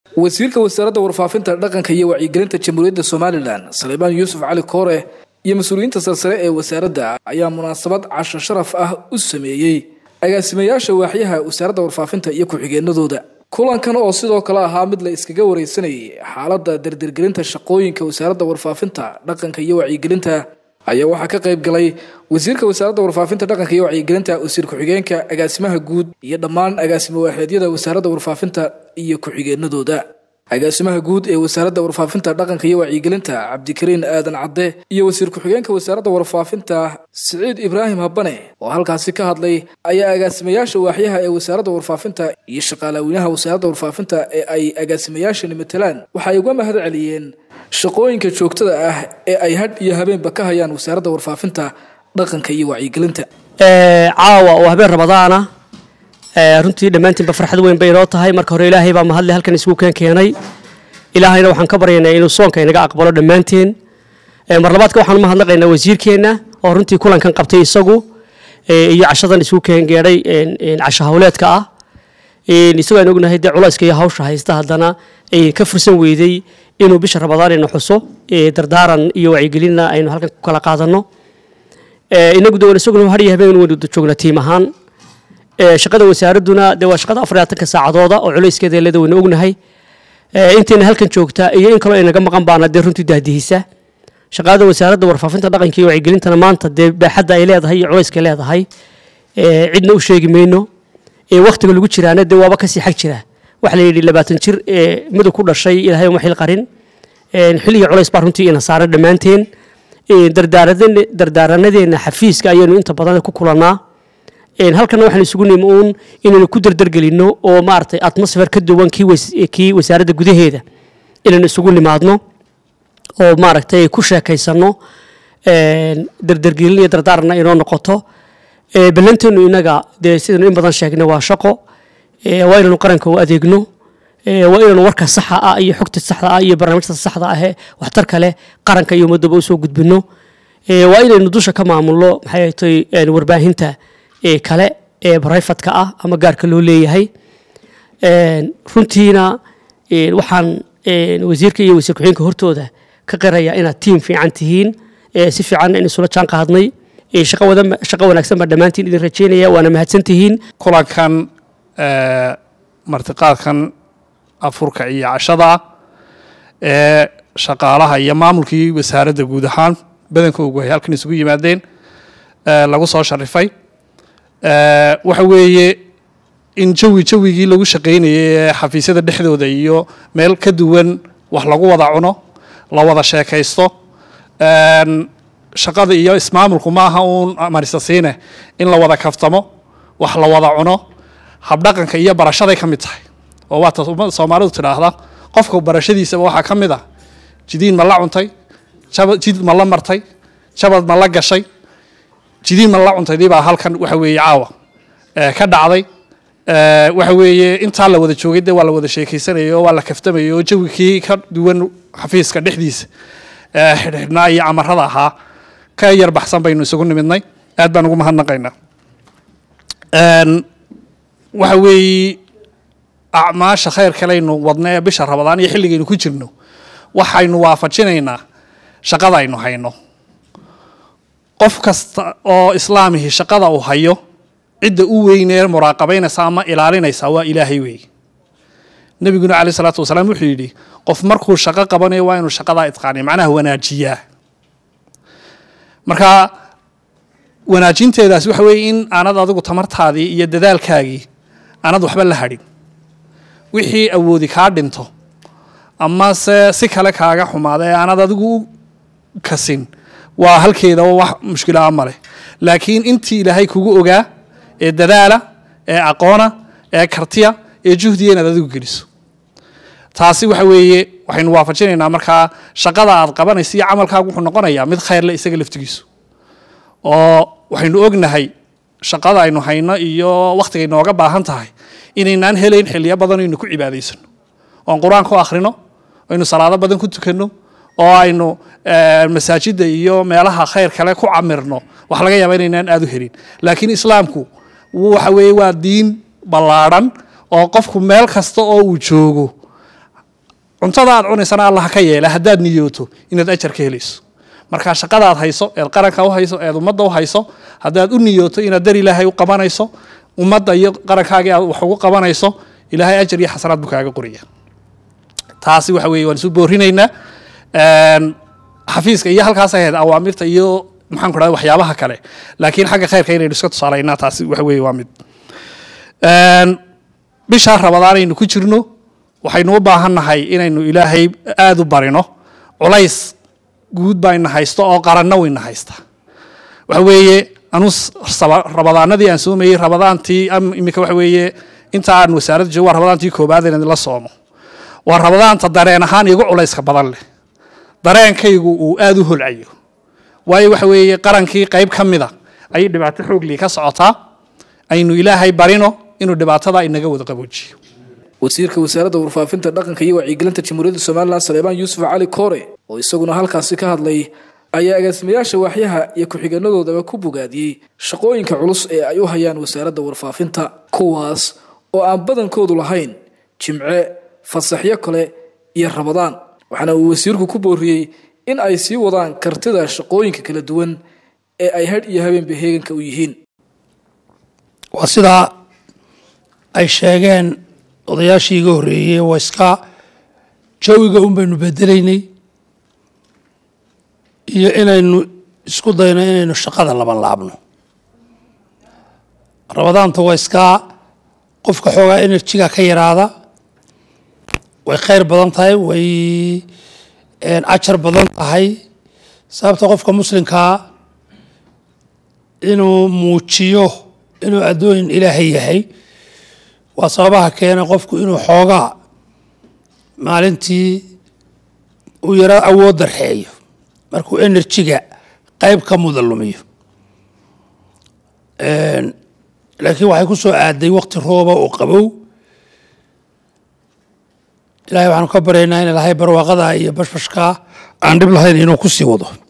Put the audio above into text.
wasiirka wasaaradda warfaafinta dhaqanka iyo wacyigelinta jamhuuriyadda somalilan saleebaan yuusuf cali koore iyo mas-uuliyiinta sarsare ee wasaaradda ayaa munaasabad casho sharaf ah u sameeyey agaasimayaasha waaxyaha wasaaradda warfaafinta iyo ku-xigeenadooda kulankan oo sidoo kale ahaa mid la iskaga wareysanayay xaaladda dardargelinta shaqooyinka wasaaradda warfaafinta dhaqanka iyo wacyigelinta ayaa waxaa ka qayb galay wasiirka wasaaradda warfaafinta dhaqanka iyo wacyigelinta wasiir ku-xigeenka agaasimaha guud iyo dhammaan agaasimo waaxeedyada wasaaradda warfaafinta iyo ku-xigeenadooda agaasimaha guud ee wasaaradda warfaafinta dhaqanka iyo wacyigelinta cabdikariin aadan cadde iyo wasiir ku-xigeenka wasaaradda warfaafinta siciid ibraahim habane oo halkaasi ka hadlay ayaa agaasimayaasha waaxyaha ee wasaaradda warfaafinta iyo shaqaalaweynaha wasaaradda warfaafinta ee ay agaasimayaashani matalaan waxay uga mahad celiyeen shaqooyinka joogtada ah ee ay hadh iyo habeenba ka hayaan wasaaradda warfaafinta dhaqanka iyo wacyigelinta caawa oo habeen ramadaana runtii dhammaantiinba farxad weyn bay inoo tahay marka hore ilaahay baa mahadle halkan isugu keen keenay ilaahayna waxaan ka baryaynaa inuu soonka inaga aqbalo dhammaanteen mar labaadka waxaan mahadnaqaynaa wasiirkeenna oo runtii kulankan qabtay isagu iyo cashadan isugu keen geedhay casho hawleedka ah isagoo aan ognahay dee culayska iyo hawsha haysta haddana ka fursan weydey inuu bisha ramadaan ina xuso dardaaran iyo wacyigelinna aynu halkan ku kala qaadanno inagu de isaguna har iyo habeen waynu joognaa tiim ahaan shaqada wasaaradduna dee waa shaqada afar labaatanka saacadooda oo culayskeeda leeda waynu ognahay intayna halkan joogta iyo in kaloo inaga maqan baana dee runtii dahdihisa shaqada wasaaradda warfaafinta dhaqanka iyo wacyigelintana maanta dee baaxadda ay leedahay iyo culayska leedahay cidna u sheegi mayno waktiga lagu jiraana dee waaba kasii xag jira waxa la yidhi labaatan jir mudug ku dhashay ilaahay uma xil qarin xilliga culays baa runtii ina saaran dhammaanteen dardaaranadeena xafiiska ayaynu inta badan ku kulannaa halkana waxaan isugu nimi uun inaynu ku dardargelinno oo maaragtay atmosfer ka duwan kii wasaaradda gudaheeda inaynu isugu nimaadno oo maaragtay ku sheekaysanno dardargelin iyo dardaaranna inoo noqoto ballanteenu inaga dee sidaynu in badan sheegnay waa shaqo waa inaynu qaranka u adeegno waa inaynu warka saxa ah iyo xogta saxda ah iyo barnaamijta saxda ah waxtarka leh qaranka iyo ummadaba usoo gudbino waa inaynu dusha ka maamulno maxay tahay warbaahinta kale ee brifadka ah ama gaarka loo leeyahay runtiina waxaan wasiirka iyo wasiir ku-xigeenka hortooda ka qirayaa inaad tiim fiican tihiin si fiican in isula jaan qaadnay shaqo wanaagsan baa dhammaantiin idin rajeynaya waana mahadsan tihiin kulankan martiqaadkan afurka iyo cashada ee shaqaalaha iyo maamulkii wasaaradda guud ahaan badankoogu ay halkan isugu yimaadeen lagu soo sharifay waxa weeye in jawi jawigii lagu shaqaynayay ee xafiisyada dhexdooda iyo meel ka duwan wax lagu wada cuno la wada sheekaysto shaqada iyo ismaamulku maaha uun marisasiine in la wada kaftamo wax la wada cuno habdhaqanka iyo barashaday ka mid tahay oo waata ummadda soomaalidu tidhaahda qofka barashadiisaba waxaa ka mid ah jidiin ma la cuntay jid ma la martay jabad ma la gashay jidiin ma la cuntaydii baa halkan waxa weeye caawa ka dhacday waxa weeye intaa la wada joogay dee waa la wada sheekaysanayay oo waa la kaftamayay oo jawigkii ka duwan xafiiska dhexdiisa xidhxidhnaa iyo camarada ahaa ka yar baxsan baynu isugu nimidnay aad baan ugu mahadnaqaynaa waxa weeye acmaasha khayr kalaynu wadna ee bisha rabadaan iyo xilligaynu ku jirno waxaynu waafajinaynaa shaqada aynu hayno qof kasta oo islaamihii shaqada uu hayo cidda u weynee muraaqabaynaysa ama ilaalinaysa waa ilaahay weeye nebiguna caleyh isalaatu wasalaam wuxuu yidhi qof markuu shaqo qabanayo waa inuu shaqadaa itqaaniyo macnaha wanaajiyaa marka wanaajinteedaas waxa weeye in aanad adigu tamartaadii iyo dadaalkaagii aanad waxba la hadhin wixii awoodi kaa dhinto ama se si kale kaaga xumaada ee aanad adigu u kasin waa halkeedaba wax mushkilaa maleh laakiin intii ilaahay kugu ogaa ee dadaala ee aqoona ee kartiya ee juhdiya inaad adigu geliso taasi waxa weeye waxaynu waafajinaynaa markaa shaqada aad qabanaysa iyo camalkaagu wuxuu noqonayaa mid khayrle isaga laftigiisu oo waxaynu ognahay shaqada aynu hayno iyo wakhtigay nooga baahan tahay inaynaan helayn xiliyo badan aynu ku cibaadaysano oon qur-aanka u akhrino aynu salaado badan ku tukanno oo aynu masaajidda iyo meelaha khayr kale ku camirno wax laga yaaba inaynaan aada u helin laakiin islaamku waxa weeye waa diin ballaadhan oo qofku meel kasta oo uu joogo cuntada aad cunaysana allah ka yeela haddaad niyooto inaad ajar ka helayso marka shaqadaad hayso eed qaranka u hayso eed ummadda u hayso haddaad u niyooto inaad dar ilaahay u qabanayso ummadda iyo qarankaagii aad wax ugu qabanayso ilaahay ajar iyo xasanaad buu kaaga qoraya taasi waxa weeye waan isu boorinaynaa xafiiska iyo halkaas ahayd awaamirta iyo maxaan ku dhahda waxyaabaha kale laakiin xagga khayrka inaynu iska tusaalaynaa taasi waxa weeye waa mid bishaa rabadaan aynu ku jirno waxaynu u baahannahay inaynu ilaahay aada u barino culays guud baa ina haysto oo qaranna wayna haysta waxa weeye anu rabadaanadii aan soomayey rabadaantii iminka waxa weeye inta aan wasaaradda joogo waa rabadaantii koobaad inaan la soomo waa rabadaanta dareen ahaan igu culayska badan leh dareenkaygu uu aada u holcayo waayo waxa weeye qarankii qayb ka mida ayay dhibaato xooglii ka socotaa aynu ilaahay barino inuu dhibaatada inaga wada qaboojiyo wasiirka wasaaradda warfaafinta dhaqanka iyo wacyigelinta jamhuuriyadda somalilan saleebaan yuusuf cali koore oo isaguna halkaasi ka hadlay ayaa agaasimayaasha waaxyaha iyo ku-xigeenadoodaba ku bogaadiyey shaqooyinka culus ee ay u hayaan wasaaradda warfaafinta kuwaas oo aan badankoodu lahayn jimce fasaxyo kale iyo rabadaan waxaana uu wasiirku ku booriyey in ay sii wadaan kartida shaqooyinka kala duwan ee ay hadh iyo habeenba heeganka u yihiin waa sidaa ay sheegeen odayaashii iga horreeyey waa iska jawiga un baynu bedelaynay iyo inaynu isku dayno inaynu shaqada laban laabno rabadaanta waa iskaa qofka xoogaa enerjiga ka yaraada way khayr badan tahay way ajar badan tahay sababta qofka muslimkaa inuu muujiyo inuu addooyin ilaahay yahay waa sababaha keena qofku inuu xoogaa maalintii uu yaro awood darxeeyo markuu enerjiga qayb ka muda lumiyo laakiin waxay ku soo aaday waqti rooba oo qabow ilahay waxaanu ka baryaynaa in ilahay barwaaqada iyo bashbashkaa aan dhib lahayn inuu ku sii wado